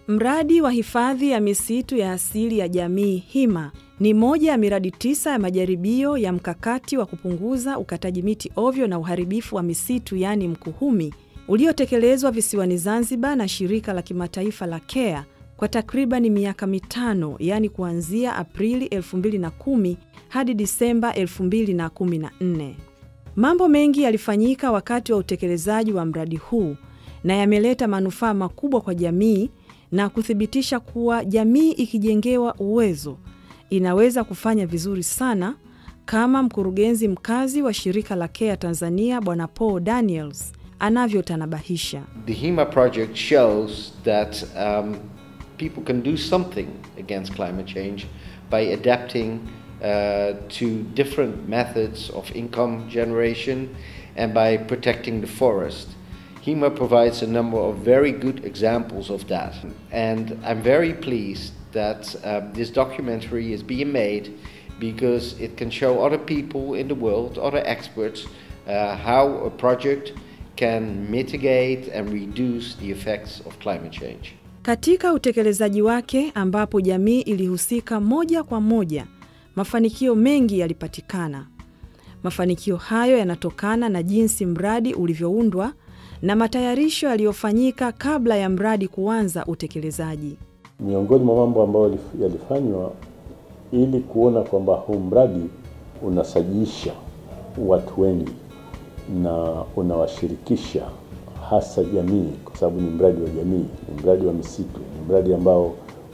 Mradi wa hifadhi ya misitu ya asili ya jamii HIMA ni moja ya miradi tisa ya majaribio ya mkakati wa kupunguza ukataji miti ovyo na uharibifu wa misitu yaani MKUHUMI uliotekelezwa visiwani Zanzibar na shirika la kimataifa la CARE kwa takribani miaka mitano yaani kuanzia Aprili 2010 hadi Disemba 2014. Mambo mengi yalifanyika wakati wa utekelezaji wa mradi huu na yameleta manufaa makubwa kwa jamii na kuthibitisha kuwa jamii ikijengewa uwezo inaweza kufanya vizuri sana, kama mkurugenzi mkazi wa shirika la CARE Tanzania Bwana Paul Daniels anavyotanabahisha. The HEMA project shows that um, people can do something against climate change by adapting uh, to different methods of income generation and by protecting the forest. HEMA provides a number of very good examples of that. And I'm very pleased that uh, this documentary is being made because it can show other people in the world, other experts, uh, how a project can mitigate and reduce the effects of climate change. Katika utekelezaji wake ambapo jamii ilihusika moja kwa moja, mafanikio mengi yalipatikana. Mafanikio hayo yanatokana na jinsi mradi ulivyoundwa na matayarisho yaliyofanyika kabla ya mradi kuanza utekelezaji. Miongoni mwa mambo ambayo yalifanywa ili kuona kwamba huu mradi unasajisha watu wengi na unawashirikisha hasa jamii, kwa sababu ni mradi wa jamii, ni mradi wa misitu, ni mradi ambao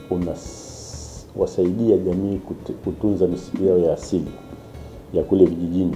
unawasaidia jamii kutunza misitu yao ya asili ya kule vijijini,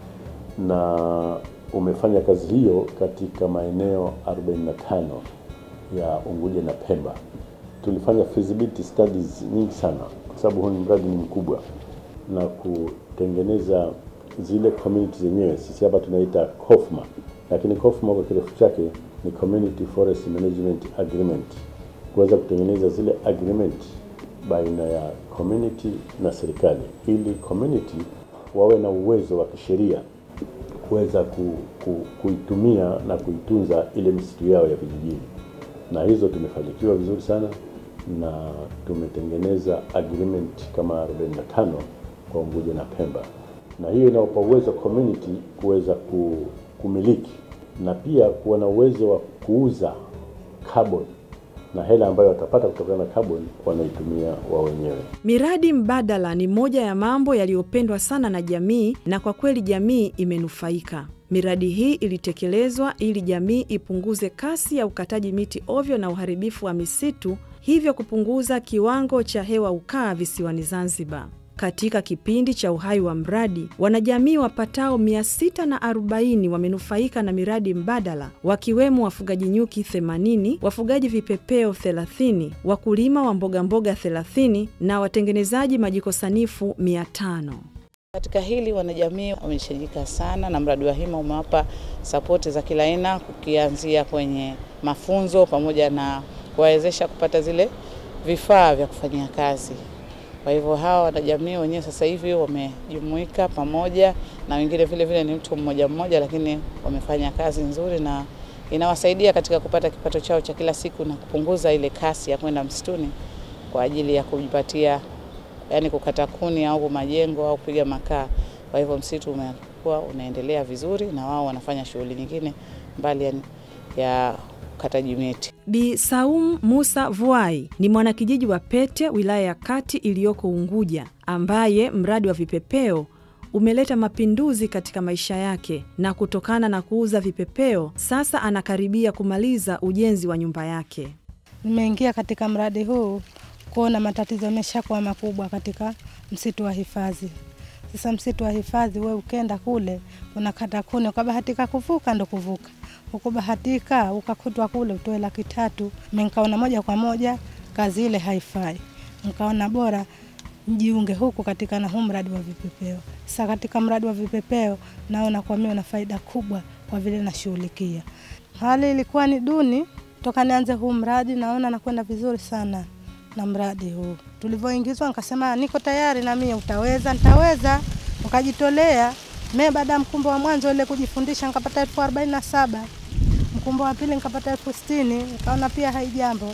na umefanya kazi hiyo katika maeneo 45 ya Unguja na Pemba. Tulifanya feasibility studies nyingi sana, kwa sababu huu ni mradi ni mkubwa, na kutengeneza zile community zenyewe. Sisi hapa tunaita COFMA, lakini COFMA kwa kirefu chake ni Community Forest Management Agreement, kuweza kutengeneza zile agreement baina ya community na serikali, ili community wawe na uwezo wa kisheria kuweza ku, ku, kuitumia na kuitunza ile misitu yao ya vijijini, na hizo tumefanikiwa vizuri sana, na tumetengeneza agreement kama 45 kwa Unguja na Pemba, na hiyo inawapa uwezo community kuweza kumiliki na pia kuwa na uwezo wa kuuza carbon na hela ambayo watapata kutokana na carbon wanaitumia wao wenyewe. Miradi mbadala ni moja ya mambo yaliyopendwa sana na jamii, na kwa kweli jamii imenufaika. Miradi hii ilitekelezwa ili jamii ipunguze kasi ya ukataji miti ovyo na uharibifu wa misitu, hivyo kupunguza kiwango cha hewa ukaa visiwani Zanzibar. Katika kipindi cha uhai wa mradi, wanajamii wapatao 640 wamenufaika na miradi mbadala, wakiwemo wafugaji nyuki 80, wafugaji vipepeo 30, wakulima wa mbogamboga 30 na watengenezaji majiko sanifu 500. Katika hili wanajamii wameshajika sana, na mradi wa HIMA umewapa sapoti za kila aina, kukianzia kwenye mafunzo pamoja na kuwawezesha kupata zile vifaa vya kufanyia kazi. Kwa hivyo hawa wanajamii wenyewe sasa hivi wamejumuika pamoja, na wengine vile vile ni mtu mmoja mmoja, lakini wamefanya kazi nzuri na inawasaidia katika kupata kipato chao cha kila siku na kupunguza ile kasi ya kwenda msituni kwa ajili ya kujipatia, yani kukata kuni au majengo au kupiga makaa. Kwa hivyo msitu umekuwa unaendelea vizuri na wao wanafanya shughuli nyingine mbali ya, ya ukataji miti. Bi Saum Musa Vuai ni mwanakijiji wa Pete, wilaya ya Kati iliyoko Unguja, ambaye mradi wa vipepeo umeleta mapinduzi katika maisha yake, na kutokana na kuuza vipepeo sasa anakaribia kumaliza ujenzi wa nyumba yake. Nimeingia katika mradi huu kuona matatizo yameshakuwa makubwa katika msitu wa hifadhi. Sasa msitu wa hifadhi, we ukenda kule unakata kuni, ukabahatika kuvuka ndo kuvuka ukubahatika ukakutwa kule utoe laki tatu. Mimi nikaona moja kwa moja kazi ile haifai, nikaona bora mjiunge huku katika na huu mradi wa vipepeo. Sasa katika mradi wa vipepeo naona kwa mimi na faida kubwa kwa vile nashughulikia. Hali ilikuwa ni duni toka nianze huu mradi, naona nakwenda vizuri sana na mradi huu. Tulivyoingizwa nikasema niko tayari na mimi, utaweza? Nitaweza, ukajitolea mimi baada ya mkumbo wa mwanzo ile kujifundisha nikapata elfu arobaini na saba mkumbo wa pili nikapata elfu sitini nikaona pia haijambo.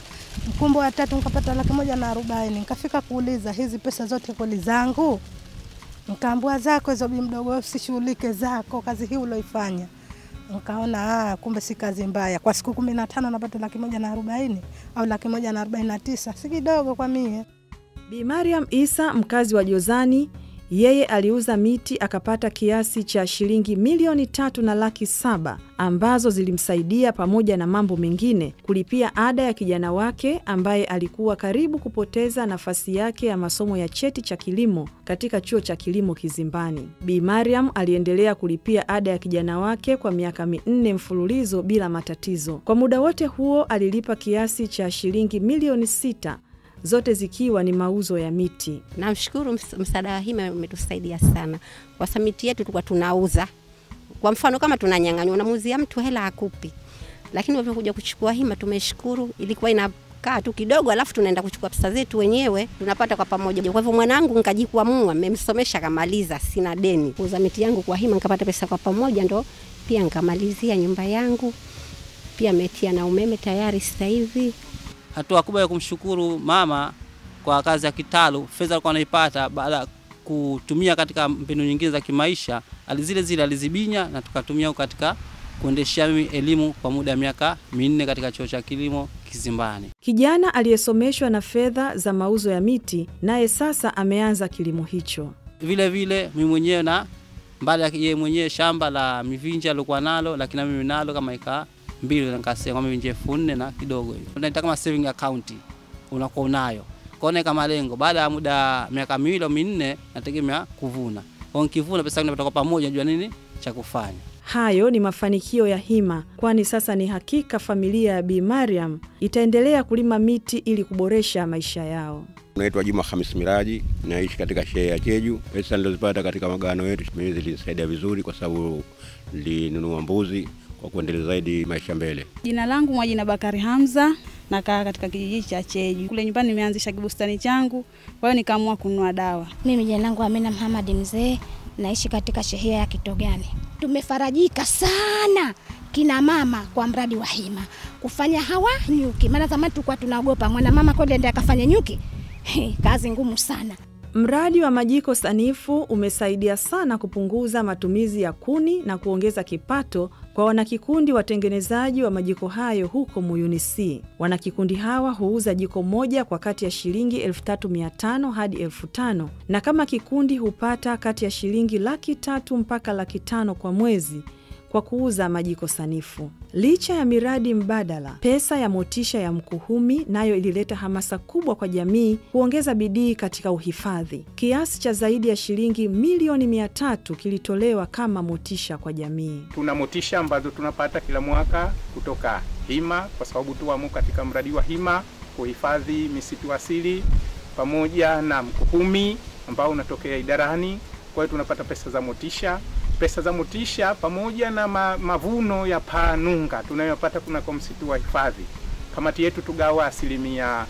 mkumbo wa tatu nikapata laki moja na arobaini. Nikafika kuuliza hizi pesa zote kweli zangu? Nkaambua zako hizo, bi mdogo, usishughulike zako, kazi hii uloifanya. Nkaona ah, kumbe si kazi mbaya. Kwa siku kumi na tano napata laki moja na arobaini au laki moja na arobaini na tisa si kidogo kwa mie. Bi Mariam Isa mkazi wa Jozani, yeye aliuza miti akapata kiasi cha shilingi milioni tatu na laki saba ambazo zilimsaidia pamoja na mambo mengine kulipia ada ya kijana wake ambaye alikuwa karibu kupoteza nafasi yake ya masomo ya cheti cha kilimo katika chuo cha kilimo Kizimbani. Bi Mariam aliendelea kulipia ada ya kijana wake kwa miaka minne mfululizo bila matatizo. Kwa muda wote huo alilipa kiasi cha shilingi milioni sita zote zikiwa ni mauzo ya miti. Namshukuru ms- msaada wa hima umetusaidia sana, kwa sababu miti yetu tulikuwa tunauza. Kwa mfano kama tunanyang'anywa, unamuuzia mtu hela hakupi, lakini walivyokuja kuchukua hima, tumeshukuru. Ilikuwa inakaa tu kidogo, alafu tunaenda kuchukua pesa zetu wenyewe, tunapata kwa pamoja. Kwa hivyo mwanangu nikajikwamua, mmemsomesha kamaliza, sina deni. Kuuza miti yangu kwa hima, nikapata pesa kwa pamoja, ndo pia nikamalizia nyumba yangu, pia metia na umeme tayari sasa hivi. hatua kubwa ya kumshukuru mama kwa kazi ya kitalu. Fedha alikuwa anaipata baada ya kutumia katika mbinu nyingine za kimaisha, ali zile zile alizibinya na tukatumia katika kuendeshea mimi elimu kwa muda wa miaka minne katika chuo cha kilimo Kizimbani. Kijana aliyesomeshwa na fedha za mauzo ya miti, naye sasa ameanza kilimo hicho. Vile vile mimi mwenyewe na mbali ya yeye mwenyewe shamba la mivinje alikuwa nalo, lakini na mimi nalo kama ika mbili, nikasema kama mivinje elfu nne na kidogo hivi, unaita kama saving account unakuwa unayo kaona kama malengo. Baada ya muda miaka miwili au minne, nategemea kuvuna. Kwa nikivuna pesa yangu kwa pamoja, najua nini cha kufanya. Hayo ni mafanikio ya hima, kwani sasa ni hakika familia ya Bi Mariam itaendelea kulima miti ili kuboresha maisha yao. Naitwa Juma Hamis Miraji, naishi katika shehia ya Cheju. Pesa nilizopata katika magano yetu mimi zilinisaidia vizuri, kwa sababu nilinunua mbuzi kwa kuendeleza zaidi maisha mbele. Jina langu Mwajina Bakari Hamza, nakaa katika kijiji cha Cheju. Kule nyumbani nimeanzisha kibustani changu, kwa hiyo nikaamua kununua dawa. Mimi jina langu Amina Muhammad Mzee, naishi katika shehia ya Kitogani. Tumefarajika sana kina mama kwa mradi wa hima kufanya hawa nyuki, maana zamani tulikuwa tunaogopa mwanamama kweli ende akafanya nyuki. He, kazi ngumu sana. Mradi wa majiko sanifu umesaidia sana kupunguza matumizi ya kuni na kuongeza kipato kwa wanakikundi watengenezaji wa majiko hayo huko Muyuni C. Wanakikundi hawa huuza jiko moja kwa kati ya shilingi 3500 hadi 5000 na kama kikundi hupata kati ya shilingi laki tatu mpaka laki tano kwa mwezi kwa kuuza majiko sanifu. Licha ya miradi mbadala, pesa ya motisha ya Mkuhumi nayo ilileta hamasa kubwa kwa jamii kuongeza bidii katika uhifadhi. Kiasi cha zaidi ya shilingi milioni mia tatu kilitolewa kama motisha kwa jamii. Tuna motisha ambazo tunapata kila mwaka kutoka hima, kwa sababu tuwamo katika mradi wa hima kuhifadhi misitu asili pamoja na Mkuhumi ambao unatokea idarani. Kwa hiyo tunapata pesa za motisha pesa za motisha pamoja na ma, mavuno ya panunga tunayopata kunako msitu wa hifadhi. Kamati yetu tugawa asilimia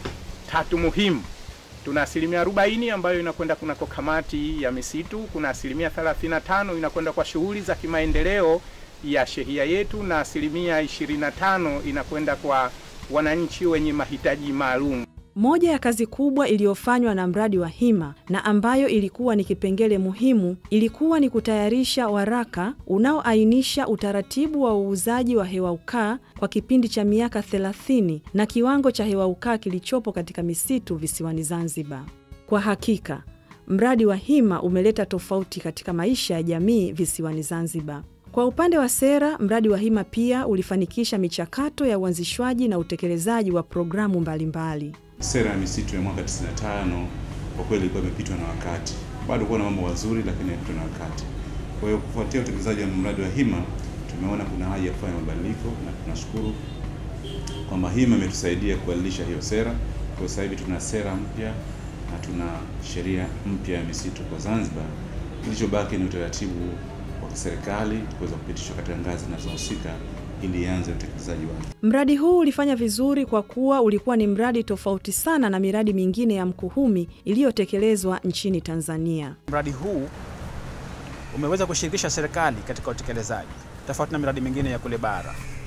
tatu muhimu. Tuna asilimia arobaini ambayo inakwenda kunako kamati ya misitu, kuna asilimia 35 inakwenda kwa shughuli za kimaendeleo ya shehia yetu, na asilimia 25 inakwenda kwa wananchi wenye mahitaji maalum. Moja ya kazi kubwa iliyofanywa na mradi wa hima na ambayo ilikuwa ni kipengele muhimu ilikuwa ni kutayarisha waraka unaoainisha utaratibu wa uuzaji wa hewa ukaa kwa kipindi cha miaka 30 na kiwango cha hewa ukaa kilichopo katika misitu visiwani Zanzibar. Kwa hakika, mradi wa hima umeleta tofauti katika maisha ya jamii visiwani Zanzibar. Kwa upande wa sera, mradi wa hima pia ulifanikisha michakato ya uanzishwaji na utekelezaji wa programu mbalimbali. Sera ya misitu ya mwaka 95 kwa kweli ilikuwa imepitwa na wakati, bado kuwa na mambo mazuri, lakini imepitwa na wakati. Kwa hiyo kufuatia utekelezaji wa mradi wa hima, tumeona kuna haja ya kufanya mabadiliko, na tunashukuru kwamba hima imetusaidia kubadilisha hiyo sera. Kwa sasa hivi tuna sera mpya na tuna sheria mpya ya misitu kwa Zanzibar. Kilichobaki ni utaratibu wa kiserikali kuweza kupitishwa katika ngazi zinazohusika ili ianze utekelezaji wake. Mradi huu ulifanya vizuri kwa kuwa ulikuwa ni mradi tofauti sana na miradi mingine ya Mkuhumi iliyotekelezwa nchini Tanzania. Mradi huu umeweza kushirikisha serikali katika utekelezaji tofauti na miradi mingine ya kule bara.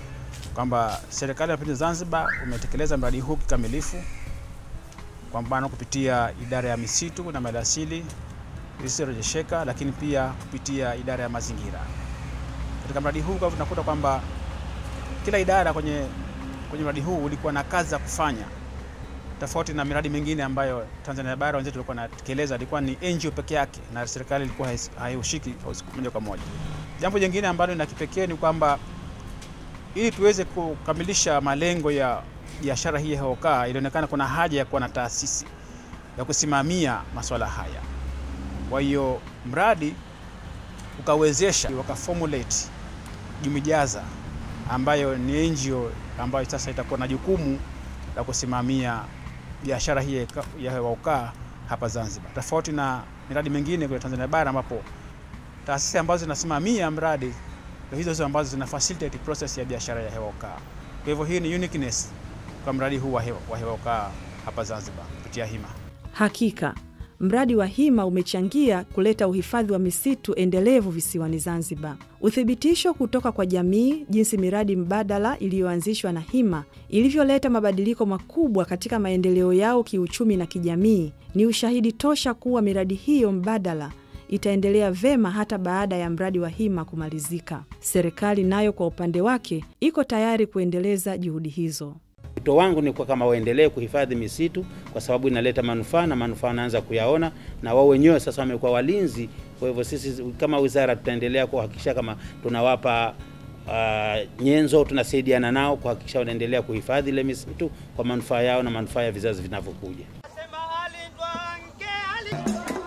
kwamba serikali ya mapinduzi Zanzibar umetekeleza mradi huu kikamilifu, kwa mfano kupitia idara ya misitu na maliasili isiyorejesheka, lakini pia kupitia idara ya mazingira. Katika mradi huu kwa tunakuta kwamba kila idara kwenye, kwenye mradi huu ulikuwa na kazi za kufanya tofauti na miradi mingine ambayo Tanzania Bara wenzetu walikuwa wanatekeleza, ilikuwa ni NGO peke yake na serikali ilikuwa haihusiki moja kwa moja. Jambo jingine ambalo ni la kipekee ni kwamba ili tuweze kukamilisha malengo ya biashara hii ya hewa ukaa, ilionekana kuna haja ya kuwa na taasisi ya kusimamia masuala haya. Kwa hiyo mradi ukawezesha wakaformulate Jumijaza ambayo ni NGO ambayo sasa itakuwa na jukumu la kusimamia biashara hii ya hewa ukaa hapa Zanzibar, tofauti na miradi mingine kule Tanzania Bara ambapo taasisi ambazo zinasimamia mradi ndio hizo hizo ambazo zina facilitate process ya biashara ya hewa ukaa. Kwa hivyo hii ni uniqueness kwa mradi huu wa hewa, wa hewa ukaa hapa Zanzibar kupitia HIMA. Hakika mradi wa HIMA umechangia kuleta uhifadhi wa misitu endelevu visiwani Zanzibar. Uthibitisho kutoka kwa jamii jinsi miradi mbadala iliyoanzishwa na HIMA ilivyoleta mabadiliko makubwa katika maendeleo yao kiuchumi na kijamii ni ushahidi tosha kuwa miradi hiyo mbadala itaendelea vema hata baada ya mradi wa HIMA kumalizika. Serikali nayo kwa upande wake iko tayari kuendeleza juhudi hizo. Wito wangu ni kwa kama waendelee kuhifadhi misitu kwa sababu inaleta manufaa na manufaa wanaanza kuyaona, na wao wenyewe sasa wamekuwa walinzi. Kwa hivyo sisi kama wizara tutaendelea kuhakikisha kama tunawapa uh, nyenzo, tunasaidiana nao kuhakikisha wanaendelea kuhifadhi ile misitu kwa manufaa yao na manufaa ya vizazi vinavyokuja.